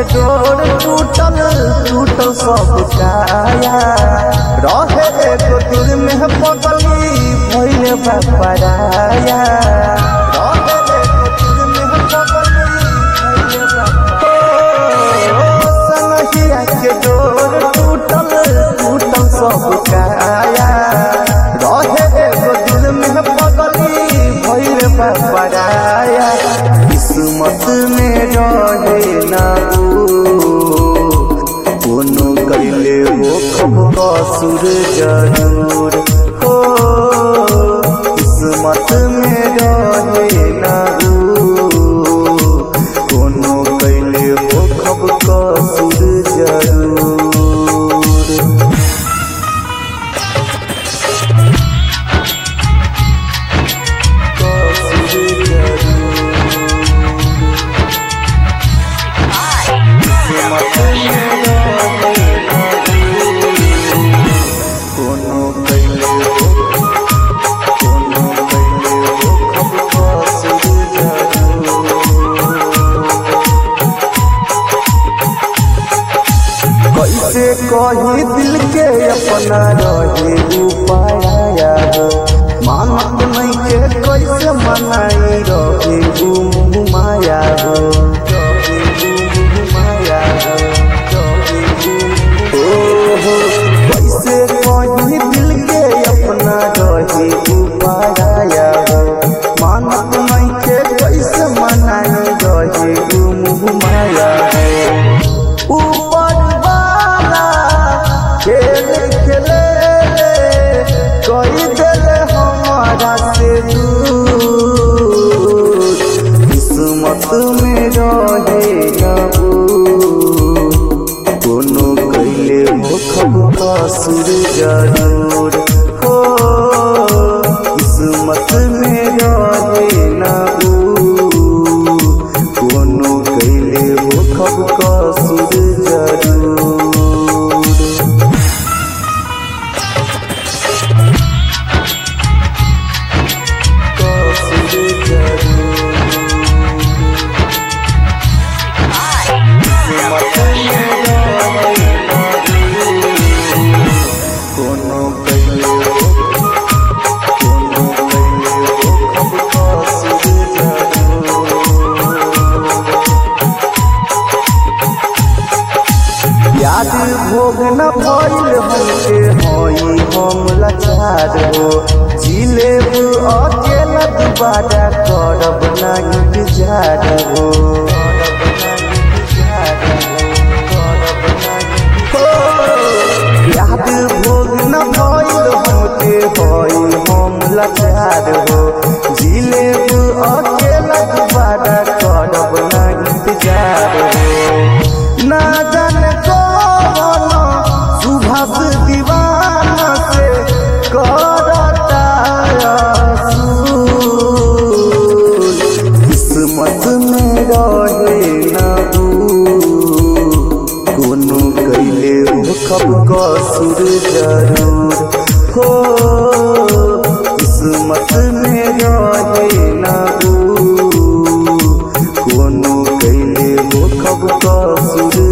डोर टूटल टूटल सब काया रहे एगो दिल में पगली भइले बापराया रहे एगो दिल में पगली भइले बापराया संगिया के डोर टूटल टूटल सब काया रहे एगो दिल में पगली भइले बापराया किस्मत में रहे ना कोनो कैले हो कब कसुर जरूर हो किस्मत में रहे ना कोनो कैले हो कब कसुर जरूर कसुर कोनो कैले हो कोनो कैले हो कब कसुर जरूर कैसे कही दिल के अपना रहे उपाया मानत नहीं के कैसे मनाई रहे गुम माया हो माया हो कैसे कही दिल के अपना रहे उपाया मानत नहीं के कैसे मनाई रहे गुम माया हो ऊपर वाला खेल खेले कोई दिल हमारा से दूर किस्मत में रहे ना कोनो कैले मुखब कसुर जरूर हो किस्मत में रहे ना कोनो कैले मुखब कसुर जरूर कसुर कोनो कैले कोनो कैले कब कसुर जरूर याद भोग न भइल हमके हई हम लाचार हो जिलेब अकेला दुबारा करब ना इंतजार हो हो, याद भोग न भइल हमके हई हम लाचार हो जिलेब अकेला दुबारा करब ना इंतजार हो ना जाने कौन सुभाष दीवाना से करता असूल। किस्मत में रहे ना कोनो कैले खब कसुर जरूर हो किस्मत में रहे ना कोनो कैले खब कसुर